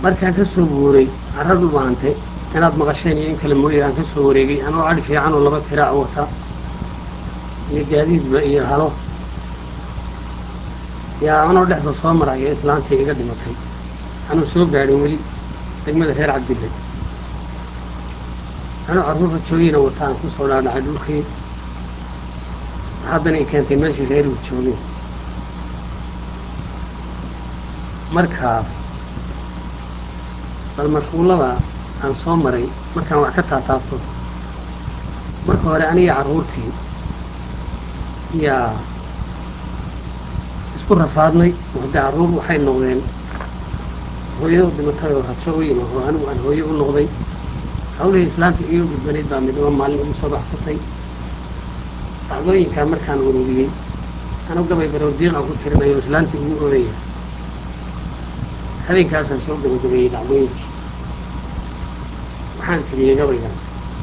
markaan ka soo guuray carradu baante inaad maqasheen iyo in kale mooye aan ka soo wareegay anoo adhi fiican oo laba tiraa wata iyo gaadiidba iyo halo yaa anoo dhexda soo maraya islaantii iga dhimatay anuu soo gaadhin weli degmada reer cabdille anuu carruurta joogiina wata aan ku soo dhaadhacay dhulkii haddana i keentay meeshii reeruhu joogeen markaa bal mashquullada aan soo maray markaan wax ka taataabto marka hore aniga carruurtii yaa isku rafaadnay oo haddii carruur waxay noqdeen hooyado dhimatay oo rajo u yima oo anigu aan hooyo u noqday hawlihii islaanta iga gudbanayd baa midnaba maalin igu soo baxsatay dhacdooyinkaa markaan ururiyey anu gabay barowdiiqa ku tirinayo islaantii ugu oodaya habeenkaasaan soo gabagabeeyey dhacdooyinkii waxaan tiriyey gabaygan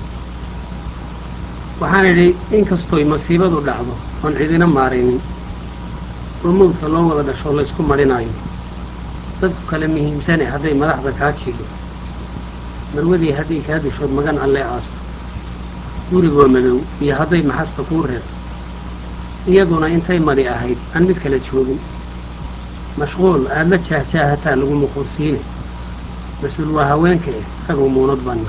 waxaan idhi inkastoy masiibadu dhacdo oon cidina maaraynin oo mawdka loo wada dhasho laysku marhinaayo dadku kale muhiimsane hadday madaxda kaa jidho marwadii hadday kaa dishood magan allee aasto gurigoo madow iyo hadday maxasta kuu reebto iyaduna intay madi ahayd aan mid kala joogin mashquul aada la jaahjaahataa lagu muquursiine mas-uul waa haweenka eh ragoo muunad banna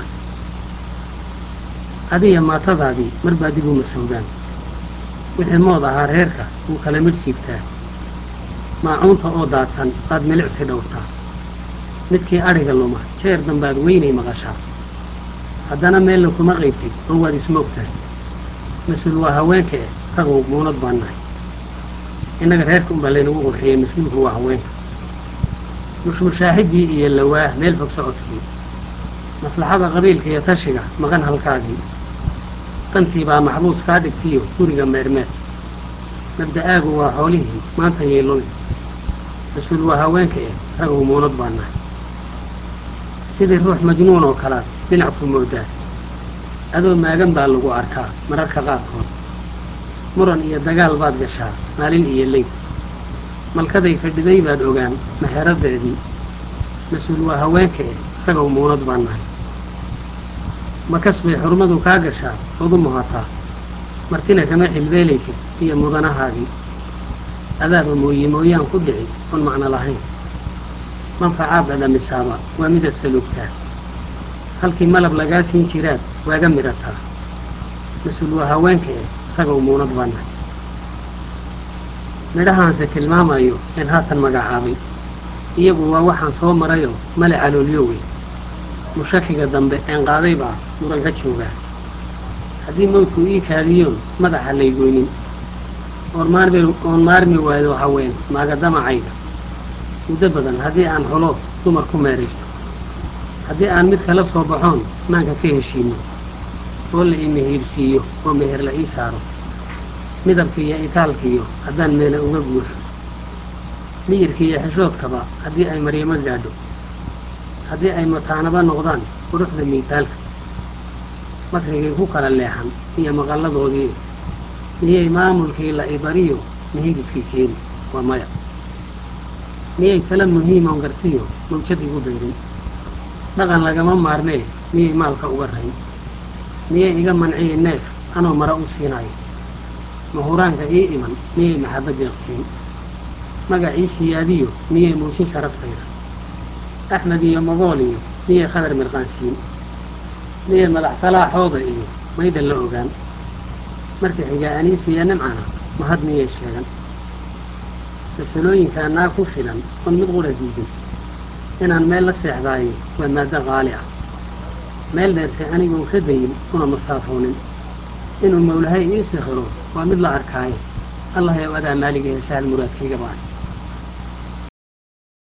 adiya maatadaadii mar baa dib u masowdaan wixii mood ahaa reerka wuu kala midh siibtaa maacuunta oo daadsan baad milicsi dhowrtaa midkii adhiga luma jeer dambaad weynay maqashaa haddana meelna kuma qaybtid oo waad ismoogtahay mas-uul waa haweenka eh ragow muunad baan nahay innaga reerka unbaa laynagu qurxiyey mas-uulku waa haweenka mushmushaaxiddii iyo lawaah meel fog socodkii maslaxada qabiilka iyo tashiga maqan halkaagii dantii baa maxbuus kaa dhigtiyo guriga meermeer mabda'aagu waa xoolihii maanta yeelooy mas-uul waa haweenka eh ragow muunad baan nahay sidii ruux majnuun oo kalaad dhinac ku moodaa adoo maagan baa lagu arkaa mararka qaarkood muran iyo dagaal baad gashaa maalin iyo leyd malkaday fadhiday baad ogaan maxeradeedii mas-uul waa haweenka eh ragow muunad baan nahay makas bay xurmadu kaa gashaa ood u muhataa martina kama xilbeelaysid iyo mudanahaagii adaaba mooye mooyaan ku dhici oon macno lahayn manfacaad dhadhamisaaba waa midaad salugtaa halkii malab lagaa siin jiraad waaga midhataa mas-uul waa haweenka eh ragow muunad baa nahay midhahaanse tilmaamayo een haatan magacaabay iyagu waa waxaan soo marayoo male caloolyoowey mushakiga dambe een qaaday baa muran ka joogaa haddii mawdku ii kaadiyoon madaxa laygoynin oon maarmi waayo haween maagadamacayga muddo badan haddii aan xolo dumar ku meeraysto haddii aan mid kala soo baxoon maanka ka heshiino oo la ii mehiirsiiyo oo meher la ii saaro midabkiiyo itaalkiiyo haddaan meele uga guuxo miyirkiiyo xishoodkaba haddii ay maryamo gaadho haddii ay mataanaba noqdaan quruxda miitaalka makrigay ku kala leexan iyo maqalladoodii miyay maamulkii la ibariyo mihigiskii keeni waa maya miyay tala muhiimoon gartiyo mawjad igu beerin dhaqan lagama maarmee miyay maalka uga rayn miyay iga manciyi neef anoo mara u siinayo mahuraanka ii iman miyay maxabba deeqsiin magacii siyaadiyo miyay muujin sharaftayda axmed iyo mogool iyo miyay khadar mirqaansiin miyay madax salaaxooda iyo mayda la ogaan markii xigaa aniisiya nimcana mahad miyay sheegan masalooyinkaa naa ku filan oon mid qura diidin inaan meel la seexdaayo waa maaddo qaali ah meel dheerse anigoon ka dayin una masaafoonin inuu mawlahay ii sikhiro waa mid la arkaayo allah yow adaa maaligahe sahal muraadkayga baan